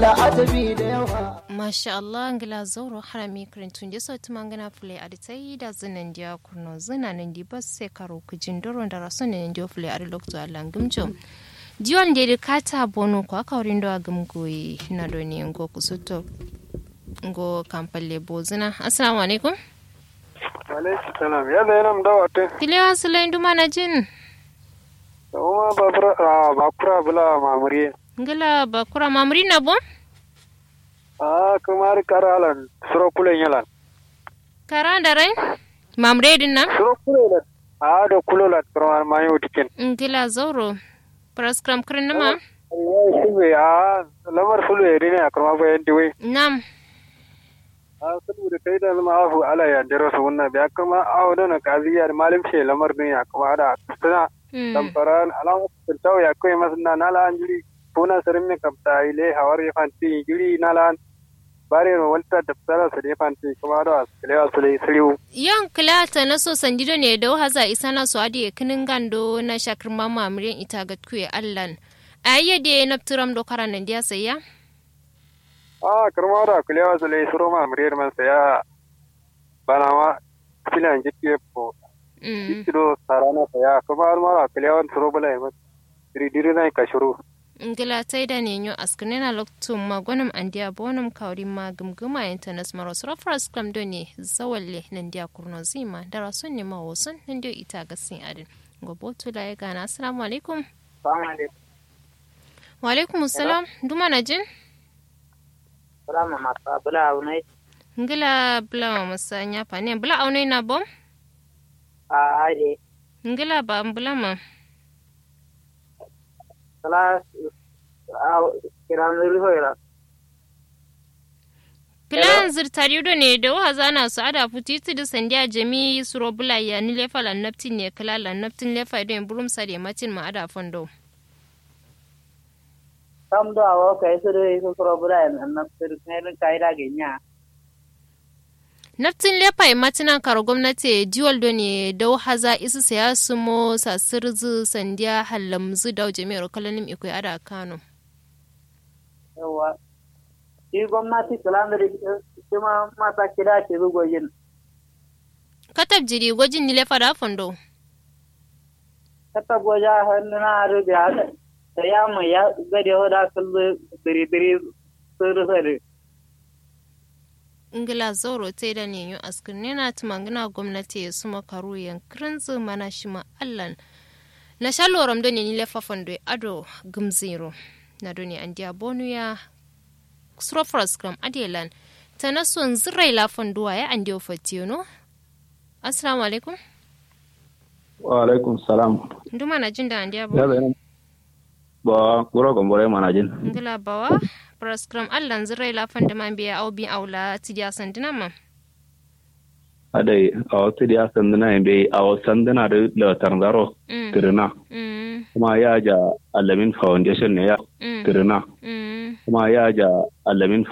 la'ajabi da yawa masha Allah ngila zauro harami karintun je so tuma ngana fule aditai da zinan dia kurno zina nan di bas se karo kujin doron da raso ne ndio fule adi lokto Allah ngumcho dion de de kata bonu ko aka wurin do agum goyi na do ne ngo kusuto ngo kampalle bozina assalamu alaikum alaikum salam ya da yana da wata kilewa sulain duma na jin kuma babura a bakura bula mamuriye ngila bakura mamri na bon a kuma har karalan suro kulen yalan kara da rai mamre din nan suro kulen a da kulola kuma ma yau tikin ngila zauro praskram kirin nama ya shi be a lamar sulu ya rine a kuma bayan diwai nam a saboda kai da zama afu ala ya dero su wannan biya kuma a wadana kaziya da malim ce lamar din ya kuma da suna tamfaran alama tau ya kai masna nala anjuri puna sarin me kapta ile hawar ya fanti juri nala bare no walta da tsara su da fanti kuma da kale su le siriu yan kilata na so sandido ne da haza isa na so adi kinin gando na shakir mama amirin ita ga kuye allan ayye de na turam do karan nan dia sayya a karma da kale su le suro ma amirin man saya bana ma filan jikke po Ikido sarana saya kuma ma kale wan suro bala ma diri diri na ka shuru ngila tai da ne nyo askune na loktum magonum andia bonum kawri ma gumguma internet maro srofras kam do ne zawalle nan dia kurno zima da rasun ne ma wosun nan dio ita ga sin adin gobotu la ya gana assalamu alaikum Assalamu alaikum. wa alaikum assalam duma na jin Salama masa bula aunai ngila bula masa nya pa ne bula aunai na bom a ade. ngila ba bula ma Sala kiran rihoira. Filan zirtari do ne da wa zana su ada futiti da sandiya jami suro bula ya ni lefa lan naftin ne kala lan naftin lefa do en burum sare matin ma ada fondo. Kam do awo kai su do su suro bula en na sir kai kai da genya. Naftin lefa e matina karo gwamnati jiwal do ne da haza isu saya su mo sa sirzu sandiya hallamzu da jami'ar kalanim iko ada Kano. Yawa. Shi gwamnati kalandari kuma mata kira ke rugo yin. Katab jiri gwajin ni lefa da fondo. Kata goja hannu na rubi haka. Ta ya mu ya gade hoda kullu diri diri sir sir. ingila zauro ta da ne yu askin na tumangina gwamnati ya suma karu yankirin mana shi ma allan na sha loram da ne ni lefafan da ado gumzero na doni an diya bonu ya srofras gram adelan ta na son zirai lafan duwa ya an diyo fatiyo no assalamu alaikum wa alaikum salam nduma na jin da an diya ya bonu zai ba kuro gombore mana jin ingila bawa praskram allan zirai lafan da man biya au bi aula tidiya sandina ma adai a wasu da ya sanduna yin bai a wasu sanduna da latar zaro Mm, tirina mm, kuma ya ja alamin foundation ne ya mm, tirina mm. kuma ya ja alamin